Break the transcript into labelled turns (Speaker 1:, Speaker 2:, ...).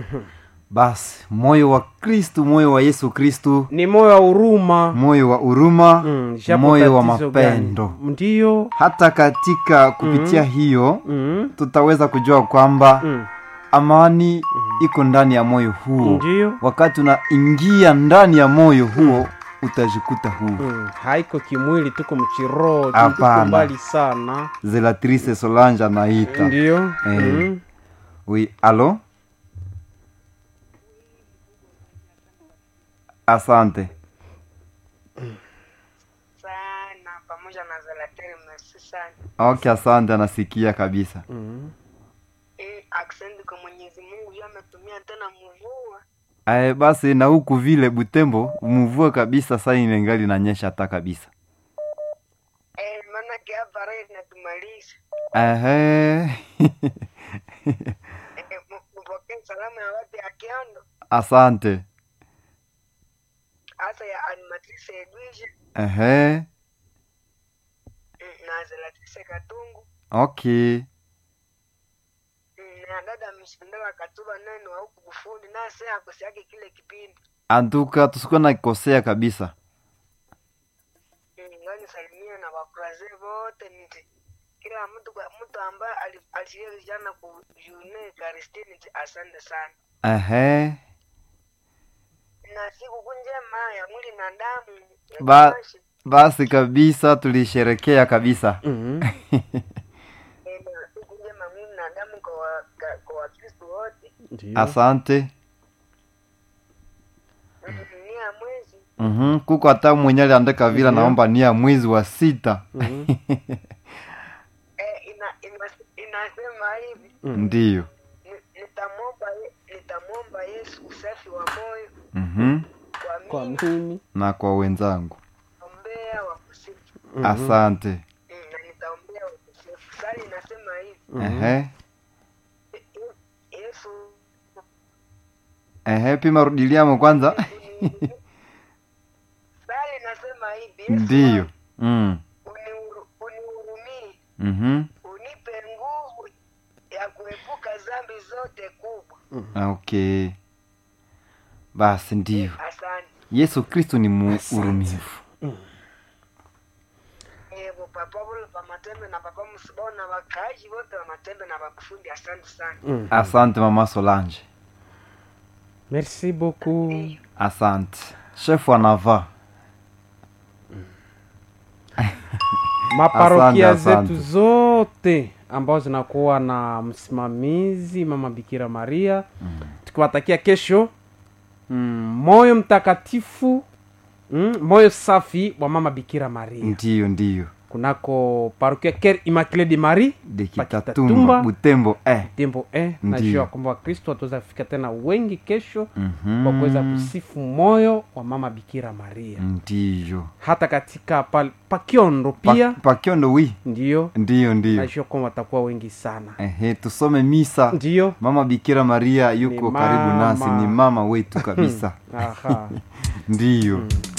Speaker 1: basi moyo wa kristu moyo wa yesu kristu
Speaker 2: ni moyo wa huruma
Speaker 1: moyo wa huruma
Speaker 2: mm, japo
Speaker 1: moyo wa
Speaker 2: tatizo gani.
Speaker 1: mapendo
Speaker 2: ndiyo
Speaker 1: hata katika kupitia hiyo
Speaker 2: mm,
Speaker 1: tutaweza kujua kwamba
Speaker 2: mm,
Speaker 1: amani iko ndani ya moyo huo
Speaker 2: ndiyo
Speaker 1: wakati unaingia ndani ya moyo huo utajikuta huu
Speaker 2: mm, haiko kimwili tuko mchiroho tuko
Speaker 1: Hapana.
Speaker 2: mbali sana
Speaker 1: zelatrice solange anaita
Speaker 2: ndiyo
Speaker 1: Eh.
Speaker 2: mm,
Speaker 1: oui alo asante
Speaker 3: sana pamoja na Zalateri, merci sana.
Speaker 1: ok asante anasikia kabisa
Speaker 2: mm.
Speaker 3: Eh, aksendi kwa Mwenyezi Mungu yeye ametumia tena mvua.
Speaker 1: Ae, basi na huku vile butembo mvua kabisa saa inengali nanyesha hata kabisa
Speaker 3: Eh, maana hapa raha inatumaliza.
Speaker 1: Ehe.
Speaker 3: Eh, m- mpokee salamu ya watu ya Kiondo,
Speaker 1: asante
Speaker 3: hasa ya animatrice Edwige
Speaker 1: Ehe.
Speaker 3: mm, na Zalatrice Katungu
Speaker 1: okay
Speaker 3: mm, na dada Mshandala Katuba naye ni wa huku Bufundi, naye sasa akosiake kile kipindi
Speaker 1: antuka tusikuwa nakosea kabisa
Speaker 3: Mm, ngani salimia na wakuraze wote nti kila mtu kwa mtu ambaye ali- alishiriki jana ku june Karistini nti asante sana
Speaker 1: Ehe.
Speaker 3: na siku njema ya mwili na damu ya
Speaker 1: Ba-
Speaker 3: kuishi.
Speaker 1: basi kabisa tulisherekea kabisa
Speaker 2: Mm.
Speaker 3: Eh, na siku njema ya mwili na damu kwa wa- ka- kwa Wakristo wote
Speaker 2: ndiyo
Speaker 1: asante
Speaker 3: Mm, ni ya mwezi
Speaker 1: mm kuko hata mwenye aliandika vile
Speaker 2: Ndiyo.
Speaker 1: naomba ni ya mwezi wa sita
Speaker 2: Mhm.
Speaker 3: eh, ina, ina, inasema hivi
Speaker 2: Mm.
Speaker 1: ndiyo
Speaker 3: ni- nitamwomba Ye- nitamwomba Yesu usafi wa moyo
Speaker 1: mm
Speaker 3: kwa
Speaker 2: kwa
Speaker 3: mimi
Speaker 2: mimi
Speaker 1: na kwa wenzangu
Speaker 3: ombea wa kusifu
Speaker 2: Mhm.
Speaker 1: asante
Speaker 3: Mm, na nitaombea wa kusifu sali inasema hivi
Speaker 2: Mhm.
Speaker 1: Ehe.
Speaker 3: "Ye- Ye- Yesu
Speaker 1: Ehe, pima rudiliamo kwanza
Speaker 3: uni- sali inasema hivi Yesu
Speaker 1: ndiyo mm.
Speaker 3: uniuru- unihurumie
Speaker 1: mm
Speaker 3: unipe nguvu ya kuepuka dhambi zote kubwa
Speaker 1: okay basi ndiyo
Speaker 3: asante
Speaker 1: yesu kristu ni muurumivu
Speaker 3: evo papa vule pa matembe na papa msibao na wakaaji wote wa matembe na wakufundi asante sana
Speaker 2: Mhm.
Speaker 1: asante mama solange
Speaker 2: merci beaucoup
Speaker 1: asante shefu anava
Speaker 2: maparokia
Speaker 1: Asante, asante.
Speaker 2: zetu zote ambazo zinakuwa na msimamizi mama bikira maria tukiwatakia kesho mm, moyo mtakatifu mm, moyo safi wa mama bikira maria
Speaker 1: ndiyo ndiyo
Speaker 2: kunako parokia ker immaculé de marie
Speaker 1: dekitatumba
Speaker 2: Pakitatumba.
Speaker 1: butembo eh.
Speaker 2: tembo eh,
Speaker 1: Ndiyo.
Speaker 2: najua kwamba wakristo wataweza kufika tena wengi kesho
Speaker 1: Mhm.
Speaker 2: kwa kuweza kusifu moyo wa mama bikira maria
Speaker 1: ndiyo
Speaker 2: hata katika pal- pakiondo
Speaker 1: Pa-
Speaker 2: pia
Speaker 1: pakiondo wi
Speaker 2: ndiyo
Speaker 1: ndiyo ndiyo
Speaker 2: najua kwamba watakuwa wengi sana
Speaker 1: Ehe, tusome misa
Speaker 2: ndiyo
Speaker 1: mama bikira maria yuko
Speaker 2: Ni
Speaker 1: karibu nasi
Speaker 2: mama.
Speaker 1: ni mama wetu kabisa
Speaker 2: aha
Speaker 1: ndiyo
Speaker 2: Mm.